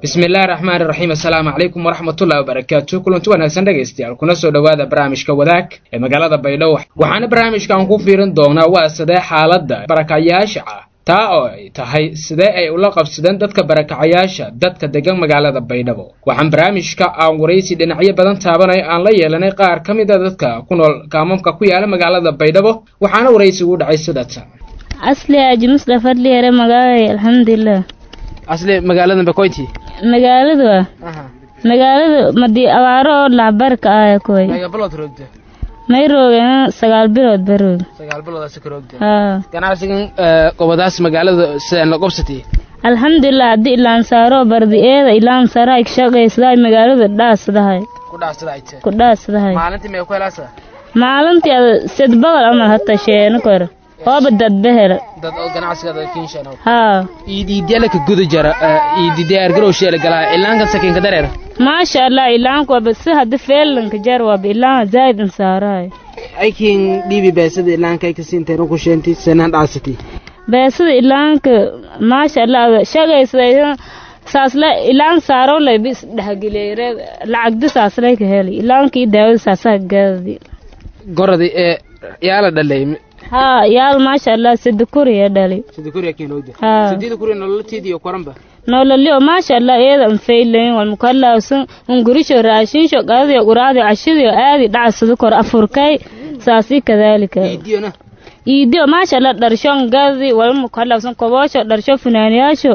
bismillahi raxmaani raxiim assalaamu calaykum waraxmatullahi wabarakaatu kulanti wanaagsan dhegaystayaal kuna soo dhowaada barnaamijka wadaag ee magaalada baydhabo waxaana barnaamijkan ku fiirin doonaa waa sidee xaaladda barakacayaasha ah taa oo ay tahay sidee ay ula qabsadeen dadka barakacayaasha dadka degan magaalada baydhabo waxaan barnaamijka aan waraysi dhinacyo badan taabanay aan la yeelanay qaar ka mid a dadka ku nool kaamamka ku yaala magaalada baydhabo waxaana waraysigu u dhacay sidatan asli aji musdafa adliyare magaalay alxamdulilah asli magaalada bakoyti magaaladu ah magaaladu madii abaaro oo lacbarka ah koy bilood roogta may roogeen sagaal bilood ba roog sagaal biloodaas ka roogta haa ganacsigan gobadaas magaalada sidaan la qobsatay alxamdulilah haddii ilaan saaro bardi eeda ilaan saara ay shaqaysdahay magaaladu dhaasdahay ku dhaasadaayte ku dhaasdahay maalintii mee ku helaasa maalintii ada sed boqol amal hata sheeno kor hooba dadba hela dad oo ganacsigada kinshan haa iidiidyala ka guda jara iididiyaargarow sheela galaa ilaanka sakiinka dareer maasha allah ilaanku waaba si haddi feelanka jar waaba ilaan zaid in saarahay aykiin dhiibi beesada ilaanka ay kasiinteen ku sheentay sanaan dhaasati beesada ilaanka maasha allah ada shaqaysday saasle ilaan saaro lay bis dhexgeliyay lacagdi saaslay ka heli ilaankii daawada saasaa gaadi goradi ee yaala dhalay haa yaal maasha allah sida kuriya dhali sida kuriya keenowda haa sidida kuriya nololteediyo koranba nololyo maasha allah iyada an faylayn wal mukallawsan un gurisho raashinsho qadadiyo quraadiyo cashidiyo aadi dhacsada kor afurkay saasi kadaalika iidiyona iidiyo maasha allah dharsho ngadi wal mukallawsan koboosho dharsho funaaniyaasho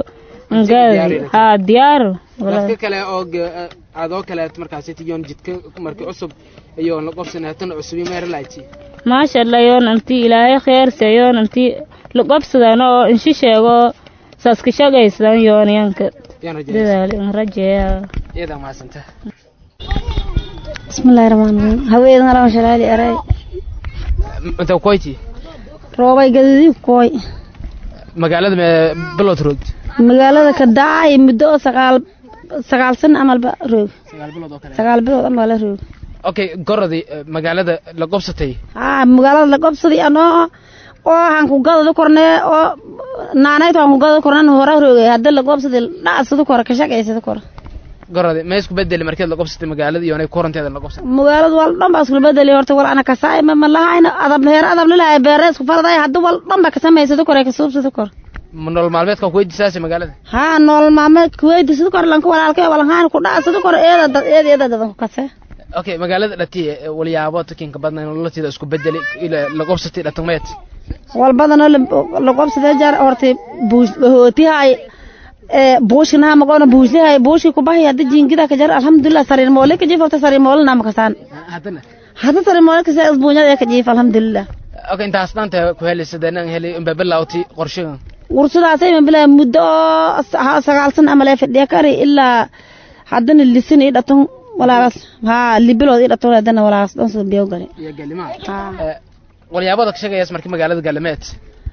ngadi haa diyaaro dadka kale oo adoo kaleet markaasi tiyoon jidka markii cusub iyo la qobsan hatana cusubi meeralayti maasha allah yoon anti ilaahay kheerse yoon anti laqobsadan oo inshi sheego saaska shaqaysadan yoonyanka yaan rajaysa dadaali in rajeeya iyada mahadsanta bismillahi raxmaan raxiim haweenan alaan shalaali aray inta koyti roobay gadadiib kooy magaalada mee bilood roogd magaalada ka daacay muddo oo sagaal sagaal san amalba roog sagaal bilood oo kale sagaal bilood amal la roog okay gorodi magaalada la qobsatay haa magaalada la qobsaday anoo oo han ku gadada kornee oo naanayto han ku gadada korneen hora roogay hadda la qobsaday dhacsada kor ka shaqaysada kor gorodi ma isku bedeli markeed la qobsatay magaalada iyo koranteeda la qobsatay magaalada wal dhan baa isku bedeli horta wal ana kasaay ma malahayna adab heer adab lilahay beere isku farday hadda wal dhan baa ka samaysada kor ka suubsada kor nolol maalmeedka ku weydiisaasi magaalada haa nolol maalmeed kuweydi sida kor lanka walaalkay walanhaan ku dhaca sida kor eeda dad eeda eeda dadan ku kase okay magaalada dhati walyaabo takinka badna nololteeda isku bedeli ila la qobsatay dhatameed wal badanoo la qobsadee jaar hortay buush hootihay ee buushinaha maqoona buushlihay buushi ku bahay hadda jiingida ka jar alxamdulilah sariir moole ka jiif horta sariir moole nama kasaan haddana hadda sariir moole kasa isbuunyada ee ka jiif alxamdulilah okay intaas dhanta ku heli sideenan heli inba bilawti qorshagan wursadaasay ma bilaa muddo oo sagaal san amalee fadhiya kari ilaa haddana lisin ii dhaton walaagas haa libilood ii dhaton haddana walaagas dhan soo biyo gale iyo galimaa haa walyaabada ka shaqeeyas markii magaalada galameed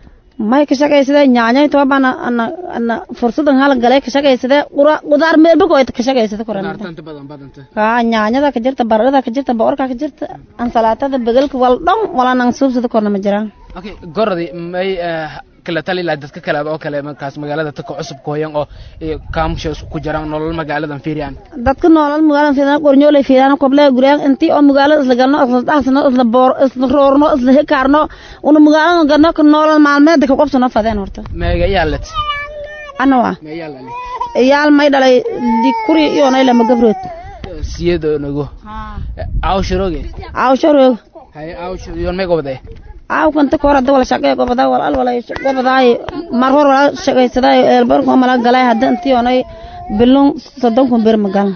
may ka shaqaysadee nyaanyay toban ana ana fursadan hal galay ka shaqaysadee qura qudaar meelba ko ka shaqaysada koran naartanta badan badanta haa nyaanyada ka jirta baradhada ka jirta boorka ka jirta ansalaatada begelka wal dhan wala nang suubsada korna ma jiraan okay gorodi may kala tali laha dadka kale oo kale markaas magaalada dadka cusub kooyan oo kaamsha isku jiraan nolol magaaladan fiiriyaan dadka noolal magaalada fiidana qornyoolay fiidana koble guriyaan intii oo magaalada isla galno isla dhaxsano isla boor isla roorno isla hekaarno una magaalada galno ka noolal maalmeed ka qobsano fadeen horta meega yaalat ana waa mee yaalale iyaal may dhalay di kuri iyo nay lama gabrood siyado nagu aawshiroge aawsho roog hay aawsho yoon mee gobade aaw kanta kor hadda wala shaqee gobadaa wal al wala gobadaay mar hor wala shaqaysaday eelbarku mala galay hadda intii onay bilun soddon kun bir magal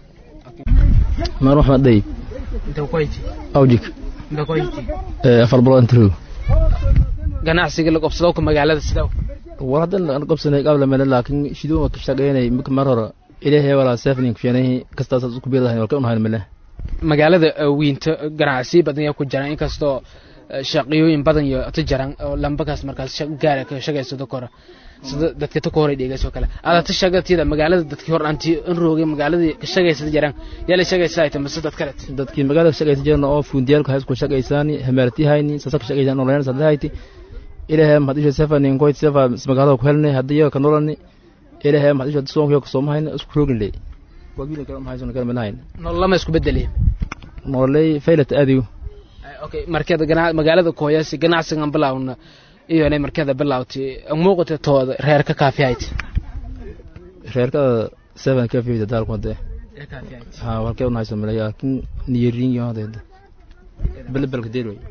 maar waxma dayib inta koyti awjik inta koyti ee afar bilood inta roog ganacsiga la qobsado ku magaalada sida war haddan aan qabsanay qabla meel laakiin shidoo ma ka shaqeynay mid mar hore ilaahay wala safning fiyanay kastaas isku biilahay walka unahay meel magaalada wiinta ganacsi badan ayaa ku jira inkastoo shaqiyooyin badan iyo ta jaran oo lambakaas markaas gaara ka shaqaysado kora sida dadka ta koray dhigaysoo kale ada ta shaqatida magaalada dadkii hor aanti in roogay magaaladii ka shaqaysada jaran yaa la shaqaysa ay tamase dad kale dadkii magaalada shaqaysa jirna oo fuundiyaalka haysku shaqaysaani hamartihayni sasak shaqaysan online sadahayti ilaahay mahad isha safa nin koyt safa magaalada ku helnay hadiyo ka nololni ilahay maxad isha soonkiyo kasoo hayna isku roogin ley wabiina kala mahaysan kala midnahayn nololama isku bedeliye nololey faylata aadiyo okay markeeda gana magaalada kooyaasi ganacsigan bilaawna iyo inay markeeda bilaawtay muuqata tooda reerka kaafiyayd reerkada seven ka fiyda daalku hadee ha walkee unahaysan milay laakiin niyerin iyo hadee belbelka deer wey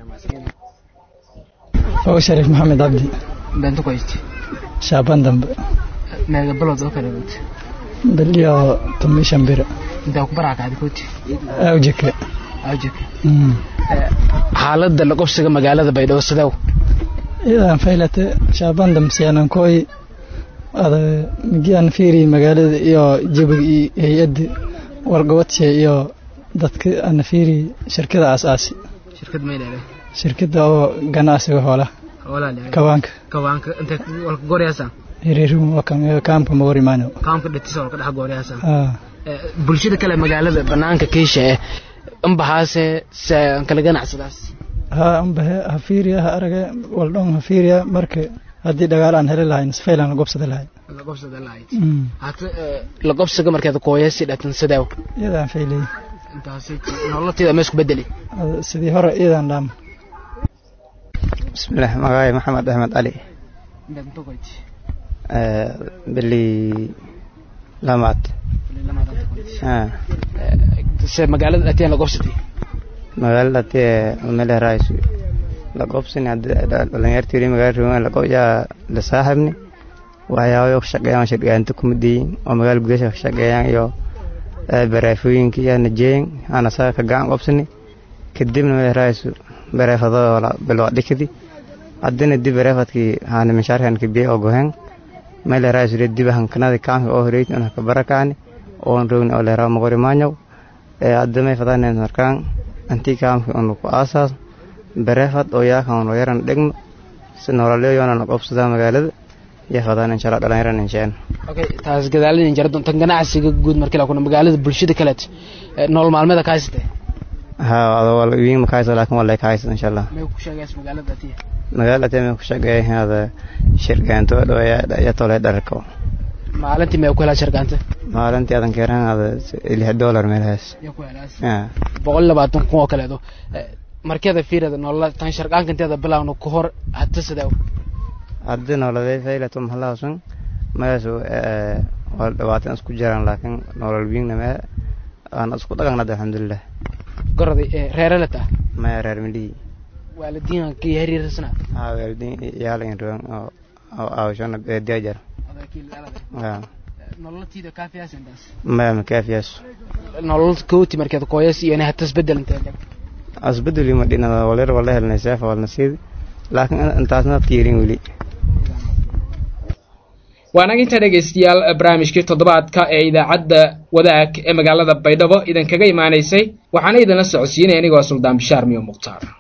oo shariif maxamed cabdi bento koyti shaaban dambe meega bilood oo kale wad beliyo tumishan bira intaa ku baraakaadi kooti awjike awjike xaaladda la qobsiga magaalada baydhabo sidew idan faylate shaaban dambe siyaanan kooy ada migian fiiri magaalada iyo jabiga iyo hay-adda wargabadse iyo dadka ana fiiri shirkada asaasi shirkad maydhale shirkada oo ganacsiga hoolaha kawaanka kawaanka inta walka gooryaasa hiriirin kaamka mawarimaano kaamka dhatisa walka dhex gooryaasa bulshada kale magaalada banaanka kiisha eh ambahaase se aan kala ganacsadaas ha ambahe ha fiiriya ha arage waldhon ha fiiriya marka haddii dhagaal aan heli lahayn sfaylan la gobsada lahay la gobsada lahayd hata la gobsiga markeeda kooyasi dhatan sideew iyadaan faylay intaasi nololteeda ma isku bedeli sidii hore iyadaan dhaam bismillaah magaay maxamed axmed cali beli lamaad se magaalada dhateen la gobsatay magaalada dhatee mele raaysu la gobsani dhalinyartii magaala rogan la gobyaa la saaxibni waxyaabo ka shaqeeyaan shirgaanta kumadiyin oo magaala gudasha ka shaqeeyaan iyo baraafooyinka iyo najeeyin ana saa ka gacan qobsani kadibna mele raaysu bareefado bilwa dhikadi haddina dib bareefadkii haana mishaarkan kabiyey oo gohen mele raaysu dib hankanadi kaanka oo horeyti una ka barakacni oon rogni oo leeraa moqori maanyow hadda may fadanen markaan antii kaamki unu ku aasaas bareefad oo yaakan unu yaran dhegno si nololeyoona qobsadaa magaalada iyo fadaan inshallah dhalinyaran insheen okay taas gadaalin jara doontan ganacsiga guud markii la kuna magaalada bulshada kale nolol maalmeeda ka haysatay ha ado wal wiin ma kaaysa laakiin wala kaaysa inshallah may ku sheegays magaalada tii magaalada tii may ku sheegay hada shirkaanto dhawaya ya tole dharko maalintii may ku helaa shirkaanta maalintii adan keeran hada lix dollar meelahaas ya ku helaas boqol labaatan kun oo kaleedo markeeda fiirada nolol tan shirkaanka inteeda bilaawno ku hor hata sideew haddi nololay faylato mahalahausan meeshu waa dhabaatan isku jiraan laakiin nolol wiingna mee aan isku dhaganada alxamdulilah goroday reerelata maya reer midhii waalidiin kii hariirsana ha waalidiin yaalin roon oo oo aawashona beediyajar nololtiida kaafiyaas intaas maya makaafiyaas nolol kooti markeed kooyas iyo inay hata isbedel intee asbedeli ma dhinada walir wala helnay seefa walna siidi laakiin intaasna fiirin weli waanaga intaa dhegaystayaal barnaamijkii toddobaadka ee idaacadda wadaag ee magaalada baydhabo idinkaga imaanaysay waxaana idinla socodsiinaya anigoo suldaan bishaar miyo mukhtaar